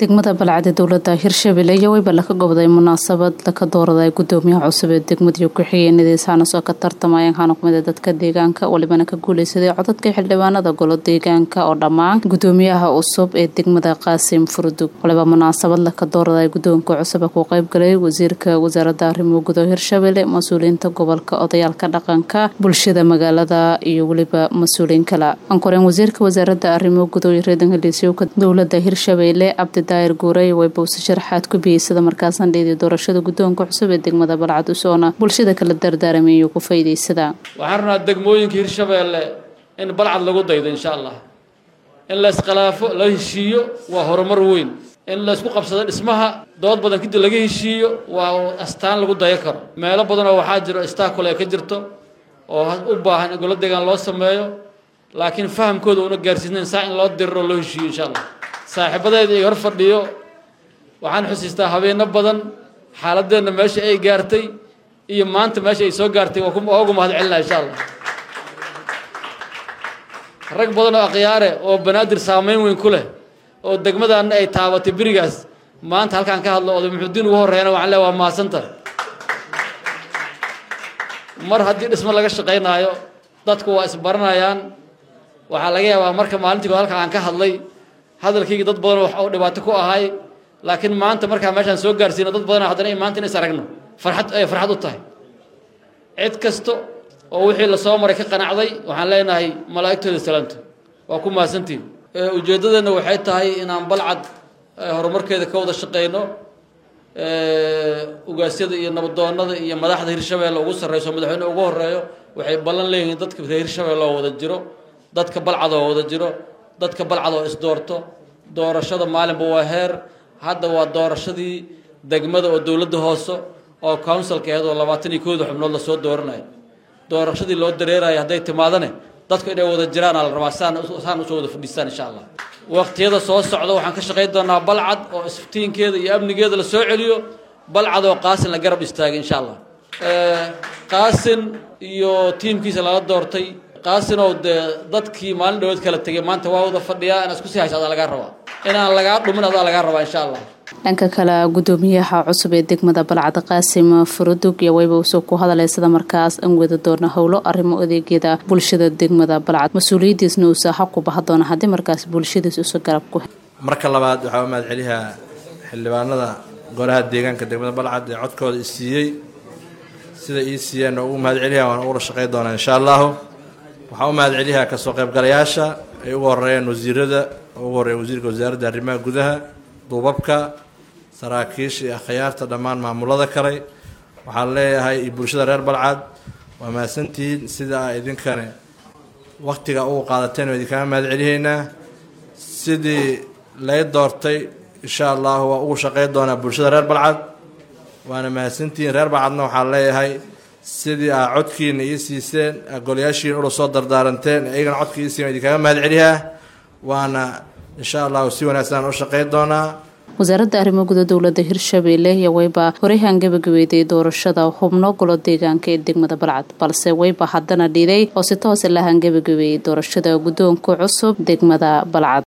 degmada balcad ee dowlada hirshabelle iyo weyba laka gobday munaasabad laka dooraday gudoomiyaha cusub ee degmadiiyo ku-xigeenadiisaana soo ka tartamayeen waxaana kumid dadka deegaanka walibana ka guuleysaday codadka xildhibaanada golo deegaanka oo dhammaan gudoomiyaha cusub ee degmada qaasim furdug waliba munaasabad laka dooraday gudoonka cusub ku qeybgalay wasiirka wasaarada arrimo gudo hirshabelle mas-uuliyiinta gobolka odayaalka dhaqanka bulshada magaalada iyo weliba mas-uuliyiin kale ankoreen wasiirka wasaarada arrimo gudo iyo reedan heliisyowka dowlada hirshabelle cabdidaayir guurey waybawse sharaxaad ku biyey sida markaasan dheedii doorashada gudoonka cusub ee degmada balcad usoona bulshada kala dardaaramayo iyo ku faa'iidaysada waxaan rabnaa degmooyinka hirshabeelle in balcad lagu daydo insha allah in la iskhilaafo la heshiiyo waa horumar weyn in la isku qabsado dhismaha dood badan kadib laga heshiiyo waa astaan lagu dayo karo meelo badanoo waxaa jiro istaakul ay ka jirto oo u baahan in golo deegaan loo sameeyo laakiin fahamkooda una gaarsiisnayn saa in loo diriro loo heshiiyo insha allah saaxiibadeeda iga hor fadhiyo waxaan xusiistaa habeeno badan xaaladeenna meesha ay gaartay iyo maanta meesha ay soo gaartay waa ugu mahad celinaa insha allah rag badan oo akhyaare oo banaadir saameyn weyn ku leh oo degmadaana ay taabatay berigaas maanta halkaan ka hadlo oday muxuudiin ugu horreeyana waxaan leeya waa mahadsanta mar haddii dhismo laga shaqaynaayo dadku waa isbaranayaan waxaa laga yaabaa marka maalintii ko halkaan aan ka hadlay hadalkayga dad badan oo dhibaato ku ahay laakiin maanta markaa meeshaan soo gaarsiino dad badan haddana maanta in is aragno farxad ay farxad u tahay cid kasta oo wixii lasoo maray ka qanacday waxaan leenahay malaa'igtooda salaamto waa ku mahadsantiin ujeeddadeenna waxay tahay inaan balcad horumarkeeda ka wada shaqeyno ugaasyada iyo nabadoonada iyo madaxda hirshabeelle ugu sarreyso madaxweyne ugu horeeyo waxay ballan leeyihiin dadka hirshabeelle oo wada jiro dadka balcad oo wada jiro dadka balcad oo isdoorto doorashada maalinba waa heer hadda waa doorashadii degmada oo dowladda hoose oo counsilka aheed oo labaatan iyo kooda xubnood lasoo dooranayo doorashadii loo dareerayo hadday timaadane dadku inay wada jiraana la rabaa saan saan usoo wada fadhiistaan insha allah waqtiyada soo socda waxaan ka shaqayn doonaa balcad oo iftiinkeeda iyo amnigeeda la soo celiyo balcad oo qaasin la garab istaagay insha allah qaasin iyo tiimkiisa lala doortay qaasinow dee dadkii maalin dhawood kala tegay maanta waa wada fadhiyaa inaad isku sii hayso adaa lagaa rabaa inaan lagaa dhumin adaa lagaa rabaa insha allah dhanka kale gudoomiyaha cusub ee degmada balcad qaasim furudug iyo wayba usoo ku hadalay sida markaas an wada doona howlo arrimo adeegyada bulshada degmada balcad mas-uuliyadiisna uusa xaq ku baha doona haddii markaas bulshadiis usa garab ku marka labaad waxaa u mahad celiyaa xildhibaanada golaha deegaanka degmada balcad ee codkooda i siiyey sida ii siiyeen ugu mahad celiyaa waan ugula shaqey doonaa insha allahu waxaa u mahad celiyaa kasoo qaybgalayaasha ay ugu horeeyeen wasiirada ugu horreeya wasiirka wasaaradda arrimaha gudaha duubabka saraakiisha iyo akhyaarta dhammaan maamulada kale waxaan leeyahay iyo bulshada reer balcad waa mahadsantihiin sida a idinkane waktiga ugu qaadateen waa idinkaga mahad celihaynaa sidii lay doortay insha allahu waa ugu shaqey doonaa bulshada reer balcad waana mahadsantihiin reer balcadna waxaan leeyahay sidii aa codkiina ii siiseen golayaashiina ula soo dardaaranteen iyagana codka ii siin idinkaga mahad celiyaa waana insha allahu si wanaagsan u shaqey doonaa wasaaradda arrimo guda dowlada hirshabelle iyo wayba horeyhan gabagabeeday doorashada xubno golo deegaanka ee degmada balcad balse wayba haddana dhiday oo si toose lahan gabagabeeyey doorashada guddoonka cusub degmada balcad